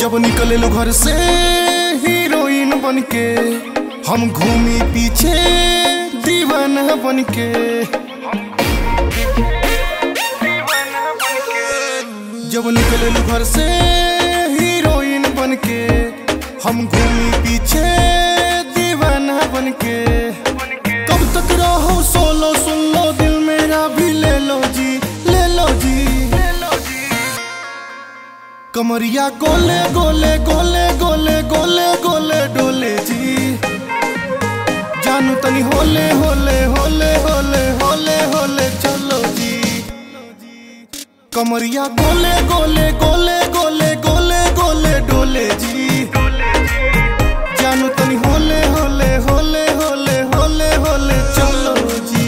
जब निकले लो घर से हीरोइन बन के हम घूमी पीछे दीवाना बन के जब निकले लो घर से हीरोइन बन के हम घूमी पीछे दीवाना बन के कब तक रहो सोलो सुन लो दिल मेरा भी ले लो जी ले लो जी कमरिया गोले गोले गोले गोले गोले गोले डोले जी जानू तनी होले होले होले होले होले होले चलो जी कमरिया गोले गोले गोले गोले गोले गोले डोले जी जानू तनी होले होले होले होले होले होले चलो जी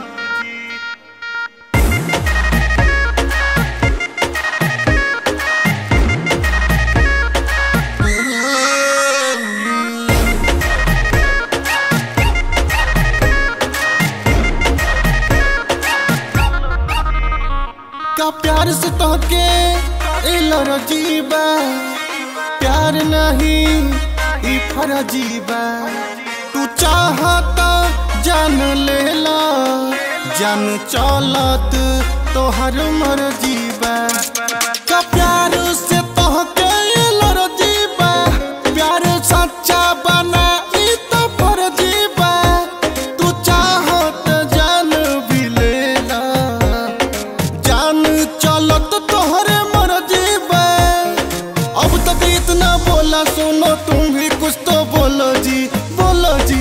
का प्यार से तोहके इलर जीबा प्यार नहीं ई फरजीबा तू चाहता जान लेला जान चलत तोहर मर्जीबा का प्यार से तोहके इलर जीबा प्यार सच्चा बना ई तो फरजीबा तू चाहत जान भी लेला जान चलत तोहरे मर्जी बे अब तक इतना बोला सुनो तुम भी कुछ तो बोलो जी बोलो जी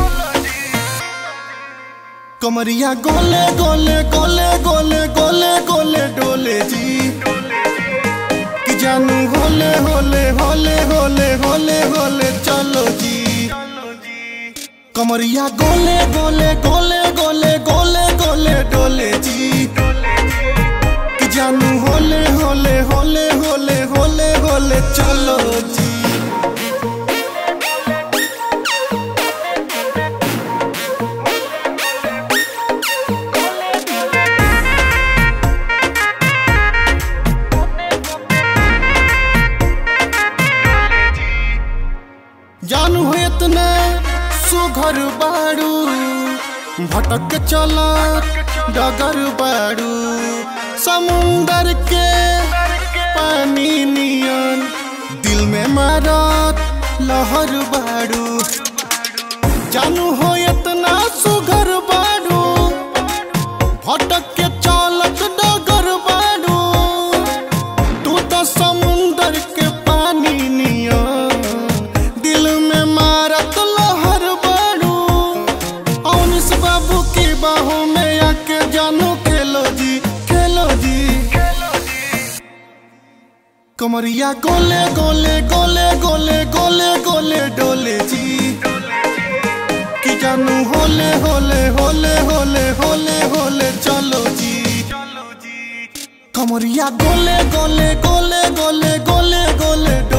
कमरिया गोले गोले गोले गोले गोले गोले डोले जी कि जानू होले होले होले होले होले होले चलो जी कमरिया गोले गोले गोले गोले गोले गोले डोले जी कि जानू होले होले होले होले होले होले चलो जी जानू हो इतना सुघर बाड़ू भटक चलत डगर बाड़ू समुंदर के पानी नियन दिल में मारत लहर बाड़ू जानू हो इतना सुघर बाड़ू भटक के चलत डगर बाड़ू तू तो समुंदर के पानी नियन दिल में मारत लहर बाड़ू औनिस बाबू की बाहों में आके जानू खेलो जी खेलो जी कमरिया गोले गोले गोले गोले गोले गोले डोले जी कि जानू होले होले होले होले होले होले चलो जी कमरिया गोले गोले गोले गोले गोले गोले डोले